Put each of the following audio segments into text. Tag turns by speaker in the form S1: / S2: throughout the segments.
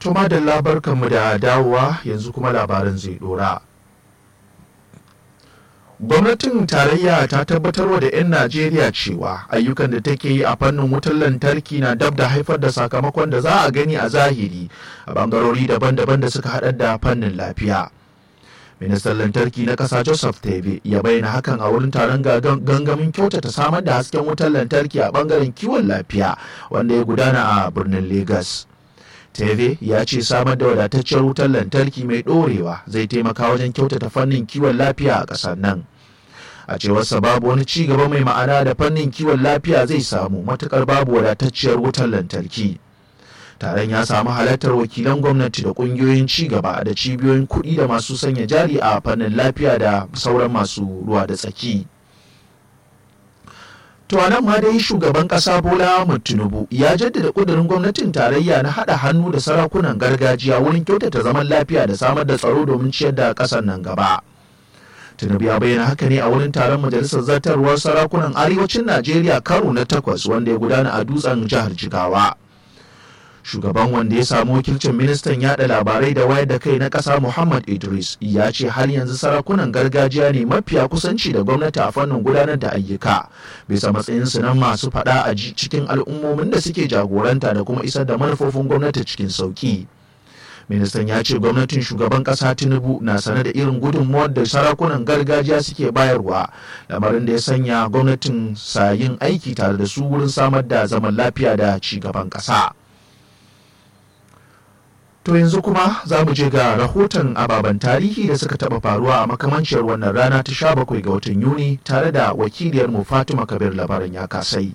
S1: Tuma da labarkanmu da dawowa yanzu kuma labaran zai dora. Gwamnatin tarayya ta tabbatarwa da 'yan Najeriya cewa ayyukan da take yi a fannin wutar lantarki na dab da haifar da sakamakon da za a gani a zahiri a bangarori daban-daban da suka haɗar da fannin lafiya. Ministan lantarki na ƙasa Joseph Tebe ya bayyana hakan a wurin taron gangamin kyautata samar da hasken wutar lantarki a bangaren kiwon lafiya wanda ya gudana a birnin Legas. Teve ya ce samar da wadatacciyar wutar lantarki mai ɗorewa zai taimaka wajen kyautata fannin kiwon lafiya a ƙasar nan. A cewarsa babu wani ci gaba mai ma'ana da fannin kiwon lafiya zai samu matukar babu wadatacciyar wutar lantarki. Taron ya samu halartar wakilan gwamnati da ƙungiyoyin ci gaba da cibiyoyin kuɗi da masu sanya jari a fannin lafiya da sauran masu ruwa da tsaki. To nan ma dai shugaban kasa Bola Ahmed Tinubu ya jaddada kudirin gwamnatin tarayya na haɗa hannu da sarakunan gargajiya wurin kyautata zaman lafiya da samar da tsaro domin ciyar da ƙasar nan gaba. Tinubu ya bayyana haka ne a wurin taron majalisar zartarwar sarakunan arewacin Najeriya karo na takwas wanda ya gudana a dutsen jihar Jigawa. shugaban wanda ya samu wakilcin ministan yada labarai da wayar da kai na ƙasa muhammad idris ya ce har yanzu sarakunan gargajiya ne mafiya kusanci da gwamnati a fannin gudanar da ayyuka bisa matsayinsu na masu faɗa a cikin al'ummomin da suke jagoranta da kuma isar da manufofin gwamnati cikin sauki ministan ya ce gwamnatin shugaban kasa tinubu na sane da irin gudunmuwar da sarakunan gargajiya suke bayarwa lamarin da ya sanya gwamnatin sayin aiki tare da su wurin samar da zaman lafiya da ci gaban kasa. To yanzu kuma za mu je ga rahoton ababen tarihi da suka taɓa faruwa a makamanciyar wannan rana ta sha bakwai ga watan Yuni tare da wakiliyar mu Fatima Kabir labaran ya kasai.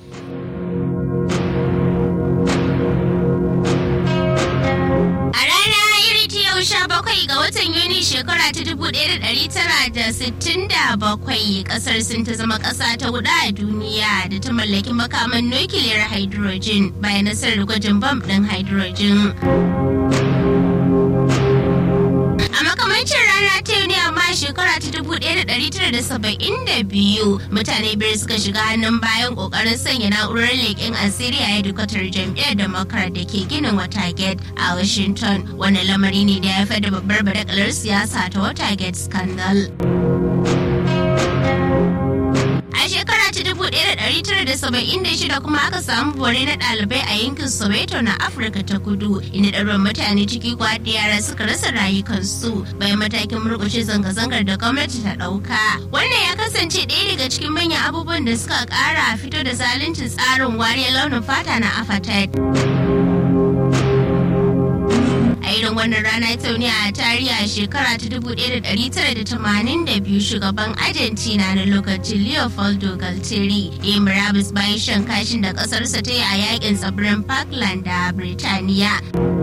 S2: A rana iri ta yau sha bakwai ga watan Yuni shekara ta dubu ɗaya da ɗari tara da sittin da bakwai ƙasar sun ta zama ƙasa ta huɗu a duniya da ta mallaki makaman nukiliyar hydrogen bayan nasarar gwajin bam ɗin hydrogen. A makamancin rana ta yau ne amma shekara ta dubu ɗaya da ɗari tara da saba'in da biyu mutane biyar suka shiga hannun bayan ƙoƙarin sanya na'urar leƙen asiri a hedikwatar jam'iyyar Democrat da ke ginin Watergate a Washington. Wani lamari ne da ya haifar da babbar badakalar siyasa ta Watergate scandal. A shekara ta 1976 kuma aka samu bore na ɗalibai a yankin Soweto na Afirka ta kudu inda ɗaruran mutane ciki kwa da yara suka rasa rayukansu bayan matakin murƙushe zanga-zangar da gwamnati ta ɗauka. Wannan ya kasance ɗaya daga cikin manyan abubuwan da suka ƙara fito da zaluncin tsarin wariyar launin fata na apartheid. a irin wannan rana ta ne a tarihi a shekara ta 1982 shugaban argentina na lokacin leopoldo galtieri ya murabus bayan shan kashin da kasarsa ta yi a yakin tsibirin parkland da birtaniya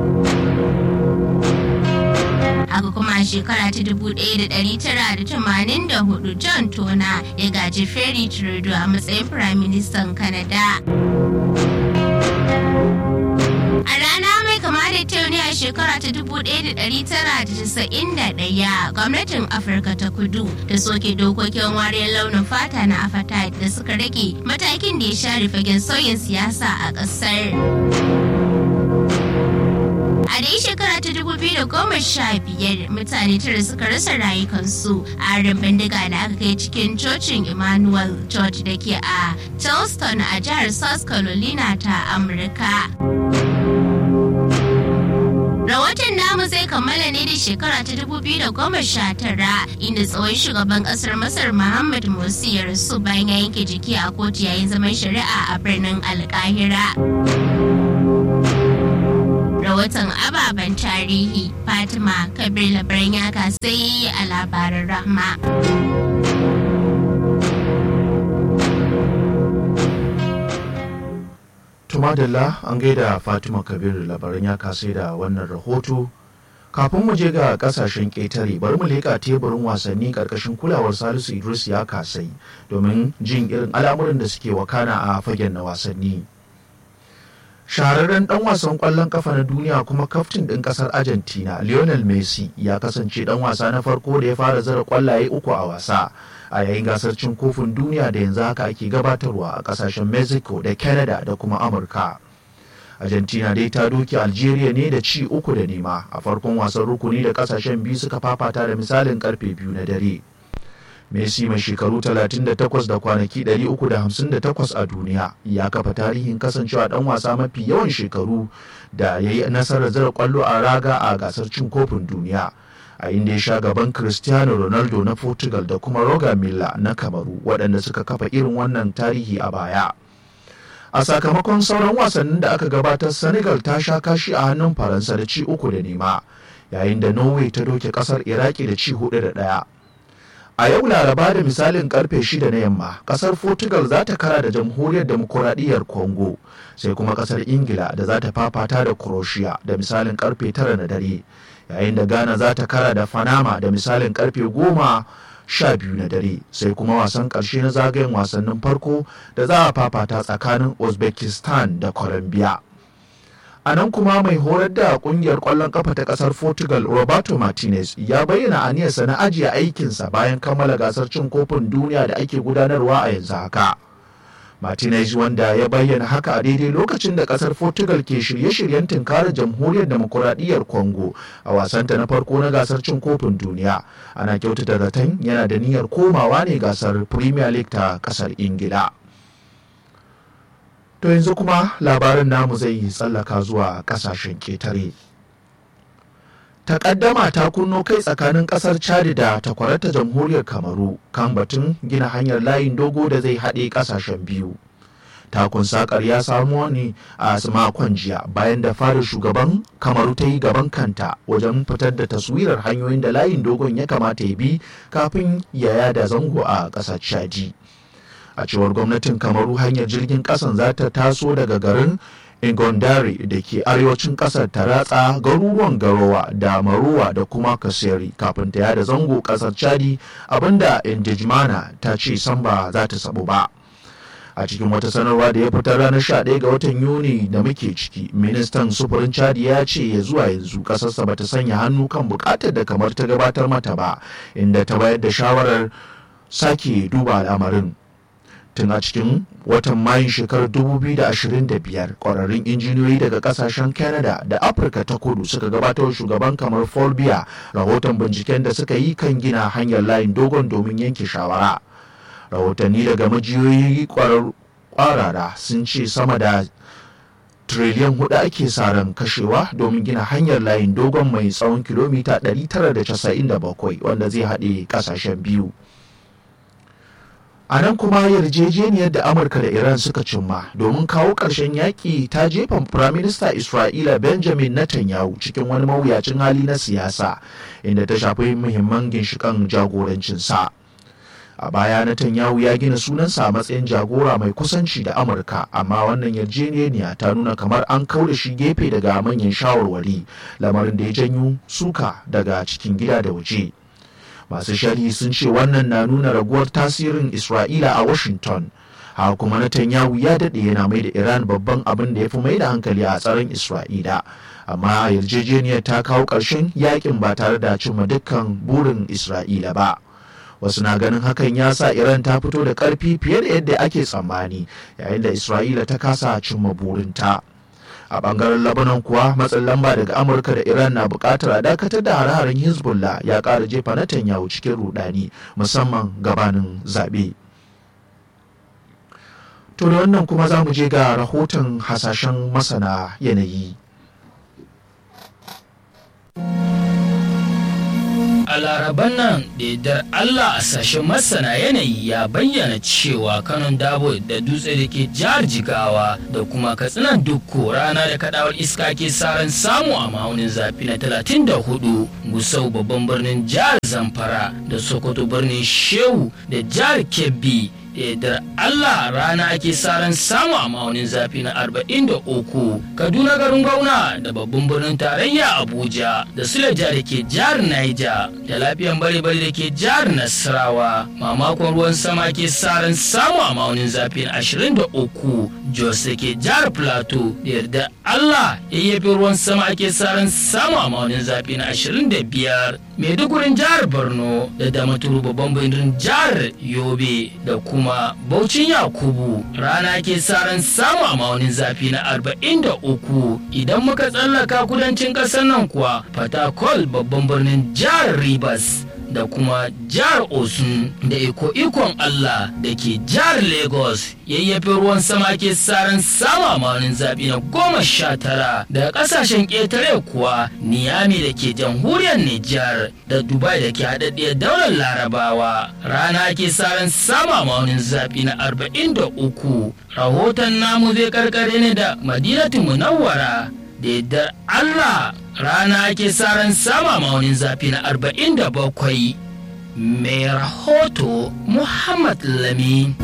S2: haka kuma a shekara ta 1984 john tona ya gaji ferry trudeau a matsayin firaministan canada a rana mai kama da ta ne a shekara ta 1991 gwamnatin afirka ta kudu da soke dokokin wariyar launin fata na apartheid da suka rage matakin da ya share fagen sauyin siyasa a ƙasar. A dai shekara ta dubu biyu da goma sha biyar mutane tara suka rasa rayukansu a harin bindiga da aka kai cikin cocin Emmanuel Church da ke a Charleston a jihar South Carolina ta Amurka. Rahoton namu zai kammala ne da shekara ta dubu biyu da goma sha tara inda tsohon shugaban kasar Masar Muhammad Morsi ya rasu bayan ya yanke jiki a kotu yayin zaman shari'a a birnin Alkahira. rahoton ababen tarihi fatima kabir labaran yaka sai a labaran rahma
S1: tumadalla an gaida fatima kabir labaran ya kasai da wannan rahoto kafin mu je ga kasashen ƙetare bari mu leƙa teburin wasanni ƙarƙashin kulawar salisu idris ya kasai domin jin irin al'amuran da suke wakana a fagen na wasanni shahararren dan wasan kwallon kafa na duniya kuma kaftin ɗin ƙasar argentina lionel messi ya kasance dan wasa na farko da ya fara zara kwallaye uku a wasa a yayin gasar cin kofin duniya da yanzu haka ake gabatarwa a ƙasashen mexico da canada da kuma amurka argentina dai ta doke algeria ne da ci uku da nema a farkon wasan rukuni da kasashen biyu suka fafata da misalin karfe biyu na dare messi mai shekaru 38 da kwanaki 358 a duniya ya kafa tarihin kasancewa dan wasa mafi yawan shekaru da ya yi nasarar zira kwallo a raga a gasar cin kofin duniya a inda ya sha gaban cristiano ronaldo na portugal da kuma roger milla na kamaru waɗanda suka kafa irin wannan tarihi a baya a sakamakon sauran wasannin da aka gabatar senegal ta sha kashi a hannun faransa da ci uku da nema yayin da norway ta doke kasar iraki da ci hudu da daya a yau laraba da misalin karfe shida na yamma kasar portugal za ta kara da jamhuriyar demokuraɗiyyar congo sai kuma kasar ingila da za ta fafata da croatia da misalin karfe tara na dare yayin da ghana za ta kara da panama da misalin karfe goma sha biyu na dare sai kuma wasan ƙarshe na zagayen wasannin farko da za a fafata tsakanin uzbekistan da colombia a nan kuma mai horar da kungiyar kwallon kafa ta kasar portugal roberto martinez ya bayyana aniyarsa na ajiye aikinsa bayan kammala gasar cin kofin duniya da ake gudanarwa a yanzu haka martinez wanda ya bayyana haka a daidai lokacin da kasar portugal ke shirye-shiryen tunkarar jamhuriyar demokuraɗiyyar congo a wasanta na farko na gasar cin kofin duniya ana kyautata zaton yana da niyyar komawa ne gasar premier league ta kasar ingila To yanzu kuma labarin namu zai yi tsallaka zuwa kasashen ketare. Takaddama ta kunno kai tsakanin kasar Chad da takwarata jamhuriyar Kamaru kan batun gina hanyar layin dogo da zai haɗe kasashen biyu. Takun sakar ya samu ne a makon jiya bayan da fara shugaban Kamaru ta yi gaban kanta wajen fitar da taswirar hanyoyin da layin dogon ya kamata ya bi kafin ya yada zango a ƙasar Chadi. a cewar gwamnatin kamaru hanyar jirgin kasan za ta taso daga garin ingondari da ke arewacin kasar ta ratsa garuruwan garowa da maruwa da kuma kaseri kafin ta yada zango kasar chadi abinda indijmana ta ce san ba za ta sabu ba a cikin wata sanarwa da ya fitar ranar 11 ga watan yuni da muke ciki ministan sufurin chadi ya ce ya zuwa yanzu kasarsa bata sanya hannu kan bukatar da kamar ta gabatar mata ba inda ta bayar da shawarar sake duba al'amarin tun a cikin watan mayun shekarar 2025 kwararrun injiniyoyi daga kasashen canada da afirka ta kudu suka gabatar shugaban kamar folbia rahoton binciken da suka yi kan gina hanyar layin dogon domin yanke shawara rahotanni daga majiyoyi kwarara sun ce sama da triliyan hudu ake sa ran kashewa domin gina hanyar layin dogon mai tsawon kilomita 997 wanda zai haɗe kasashen biyu a nan kuma yarjejeniyar da amurka da iran suka cimma domin kawo ƙarshen yaƙi ta jefa firaminista isra'ila benjamin netanyahu cikin wani mawuyacin hali na siyasa inda ta shafi muhimman ginshikan jagorancinsa a baya netanyahu ya gina sunansa a matsayin jagora mai kusanci da amurka amma wannan yarjejeniya ta nuna kamar an da shi gefe daga manyan shawarwari lamarin da ya janyo suka daga cikin gida da waje. masu sharhi sun ce wannan na nuna raguwar tasirin isra'ila a washington haka kuma netanyahu ya daɗe yana mai da iran babban abin da ya fi mai da hankali a tsaron isra'ila amma yarjejeniyar ta kawo ƙarshen yakin ba tare da cimma dukkan burin isra'ila ba wasu na ganin hakan ya sa iran ta fito da ƙarfi fiye da yadda ake tsammani yayin da isra'ila ta kasa cimma burinta. a bangaren labanan kuwa matsin lamba daga amurka da iran na bukatar a dakatar da hare-haren hezbollah ya kara jefa netanyahu cikin rudani musamman gabanin zaɓe to da wannan kuma za mu je ga rahoton hasashen masana yanayi
S3: a laraban nan da yardar Allah a sashen masana yanayi ya bayyana cewa kanon dabo da dutse da ke jihar jigawa da kuma katsinan dukko rana da kadawar iska ke saran samu a ma'aunin zafi na 34 gusau babban birnin jihar zamfara da sokoto birnin shehu da jihar kebbi da Allah rana ake saran samu a ma'aunin zafi na 43 Kaduna garin Gauna da babban birnin tarayya Abuja da Suleja da ke jihar Niger da lafiyan bare-bare da ke jihar Nasarawa mamakon ruwan sama ke saran samu a ma'aunin zafi na 23 Jos da ke jihar Plateau da yarda Allah yayyafi ruwan sama ake saran samu a ma'aunin zafi na 25 Maidugurin jihar Borno da Damaturu babban birnin jihar Yobe da kuma kuma Baucin Yakubu rana ke saran samu a maunin zafi na 43 idan muka tsallaka kudancin ƙasar nan kuwa Fatakol babban birnin jihar Rivers da kuma jihar Osun da iko ikon Allah da ke jihar Lagos yayyafe ruwan sama ke saran sama maunin zaɓi na goma sha tara daga ƙasashen ƙetare kuwa Niyami da ke jamhuriyar Nijar da Dubai da ke haɗaɗɗiyar daular Larabawa rana ke saran sama maunin zaɓi na arba'in da uku rahoton namu zai karkare ne da Madinatu Munawwara da yardar Allah rana ake ran sama maunin zafi na arba'in da bakwai mai rahoto Muhammad Lami.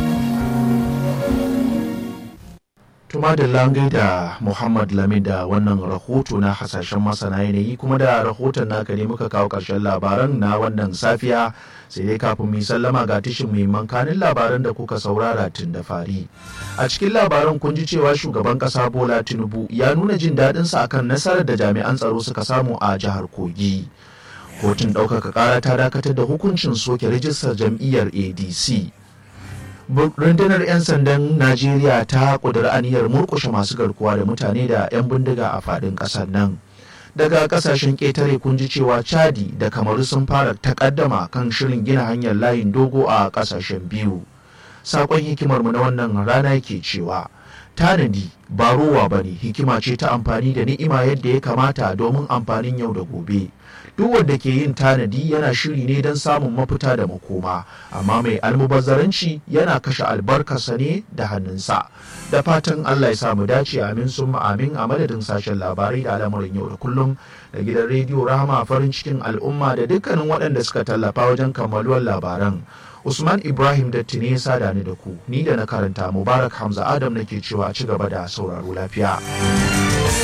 S1: Tuma da langai da Muhammad Lami da wannan rahoto na hasashen masana yanayi kuma da rahoton naka ne muka kawo ƙarshen labaran na wannan safiya sai dai kafin mu sallama ga tishin muhimman kanin labaran da kuka saurara tun da fari. A cikin labaran kun ji cewa shugaban ƙasa Bola Tinubu ya nuna jin daɗinsa akan nasarar da jami'an tsaro suka samu a jihar Kogi. Kotun ɗaukaka ƙara ta dakatar da hukuncin soke rijistar jam'iyyar ADC. rundunar 'yan sandan najeriya ta ƙudiri aniyar murƙushe masu garkuwa da mutane da 'yan bindiga a faɗin ƙasar nan daga ƙasashen ƙetare kun ji cewa chadi da kamaru sun fara takaddama kan shirin gina hanyar layin dogo a ƙasashen biyu saƙon hikimarmu na wannan rana ke cewa tanadi ba rowa ba ne hikima ce ta amfani da ni'ima yadda ya kamata domin amfanin yau da gobe duk wanda ke yin tanadi yana shiri ne don samun mafita da makoma amma mai almubazzaranci yana kashe albarkarsa ne da hannunsa da fatan allah ya samu dace amin sun amin a madadin sashen labarai da al'amuran yau da kullum da gidan rediyo rahama farin cikin al'umma da dukkanin waɗanda suka tallafa wajen kammaluwar labaran usman ibrahim datti ne ya sada ni da ku ni da na karanta mubarak hamza adam nake cewa ci gaba da sauraro lafiya